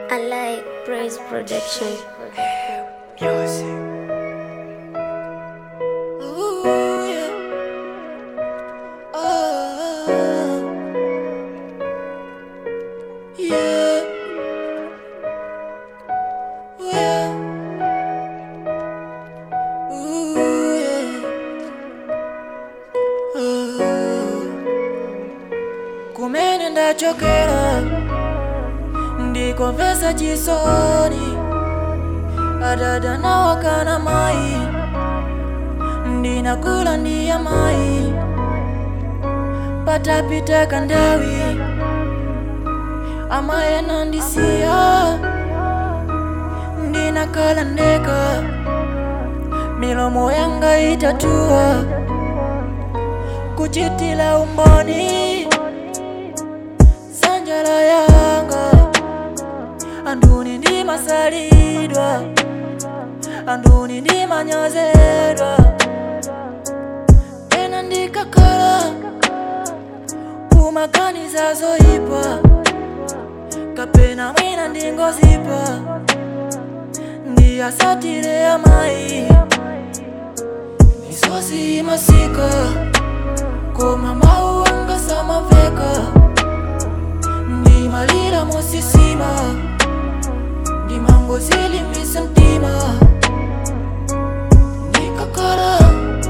I like praise production. Music. Ooh, yeah. Oh, yeah. Ooh, yeah. Ooh, yeah. Oh. kumene ndachokera ndikomvesa chisoni adada nawakana mayi ndinakula ndiya mayi patapita kandawi amaye nandisiya ndinakala ndeka milomo yanga itatuwa kuchitila umboni sanjala yanga anduni ndimasalidwa anduni ndimanyozedwa tena ndikakhala kumaganiza zoyipa kapena mwina ndingozipa ndiyasatire amayi misozi imasika koma mawu anga samaveka ndimalira mosisima ndimangozilimbisa mtima ndikakhala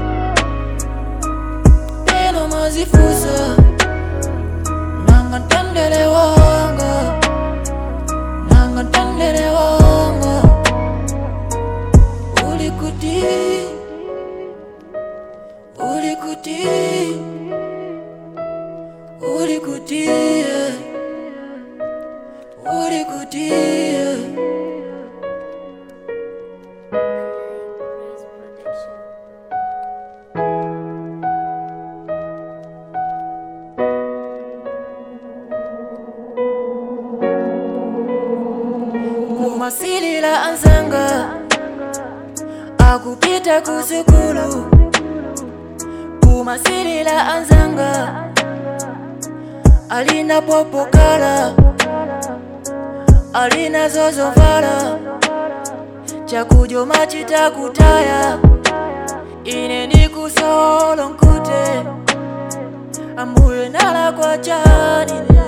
peno mazifusa nanga ntendere wanga nanga ntendere wanga uli kuti uli kuti uli kuti yeah. uli kuti yeah. Praise production. kumasilila anzanga akupita kusukulu kumasilila anzanga alina popokala alina zozovala chakujoma chitakutaya ine ndikusolo nkute ambuye nala kwa chanine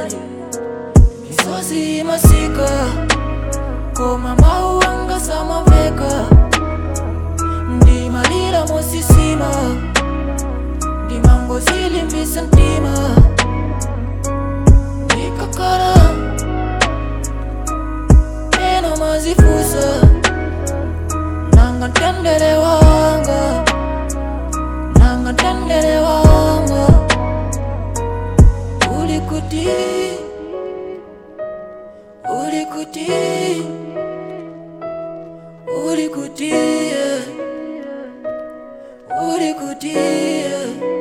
misozi masika koma mawu anga samaveka ndimalira mosisima ndimangozilimbisa mtima ndikakhala eno mazifusa nanga ntendere wanga nanga ntendere wanga uli kuti uli kuti uli kuti yeah. uli kuti yeah.